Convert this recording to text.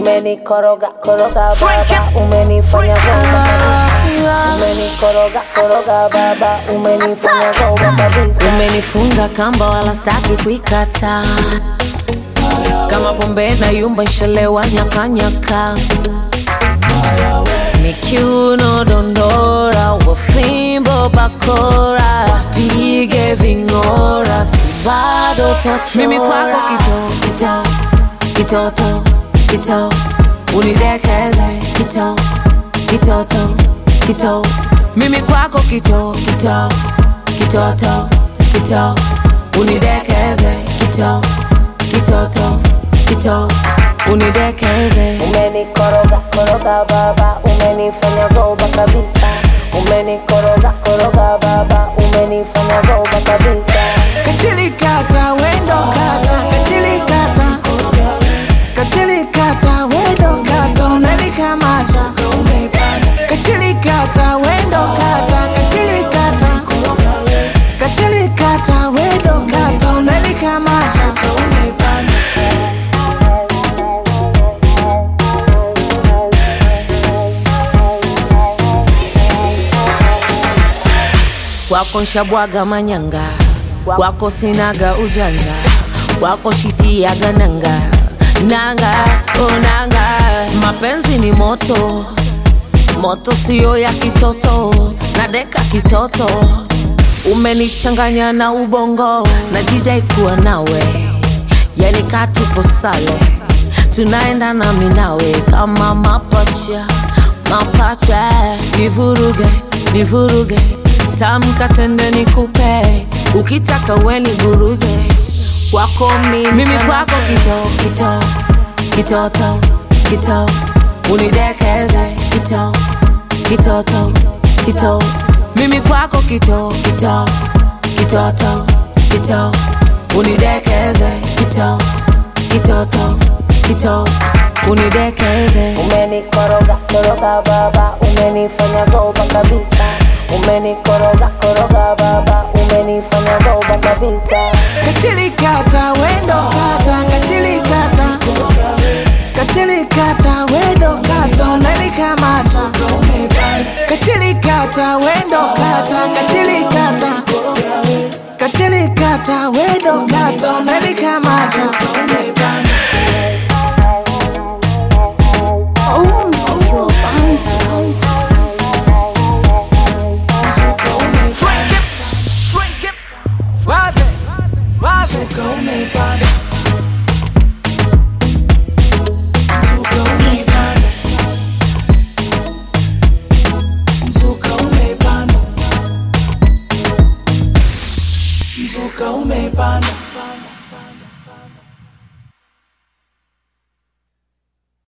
umenikoroga koroga baba umenifanya zoba kabisa umenikoroga koroga baba umenifanya zoba kabisa umenifunga kamba wala staki kuikata kama pombe na yumba nshelewa nyakanyaka mikiuno dondora wafimbo bakora pige ving'ora si bado twachora mimi kwako kito kito kitoto kito unidekeze kito kitoto kito mimi kwako kito kito kitoto kito unidekeze kito kitoto kito unidekeze umenikoroga koroga baba umenifanya zoba kabisa umenikoroga koroga baba umenifanya zoba kabisa Kachilikata wendo kata kachilikata Kachilikata wendo kata unalikamata Kachilikata wendo kata kachilikata Kachilikata wendo kata unalikamata kwako nshabwaga manyanga kwako sinaga ujanja kwako shitiaga nanga nanga oh nanga mapenzi ni moto moto siyo ya kitoto nadeka kitoto umenichanganya na ubongo najidai kuwa nawe yani katupo sale tunaenda nami nawe kama mapacha mapacha nivuruge nivuruge tamkatende nikupe ukitaka weni buruze kwako mimi mimi kwako kito kito kitoto kito unidekeze kito kitoto kito mimi kwako kito kito kitoto kito unidekeze kito kitoto kito unidekeze umenikoroga koroga baba umenifanya zoba kabisa umenikoroga koroga baba umenifanya zoba kabisa Kachilikata wendo kata kachilikata Kachilikata wendo kata unalikamata Kachilikata wendo kata kachilikata Kachilikata wendo kata unalikamata Oh, mziki wa Fanta. Wape, wape. Mzuka umepanda, mzuka umepanda.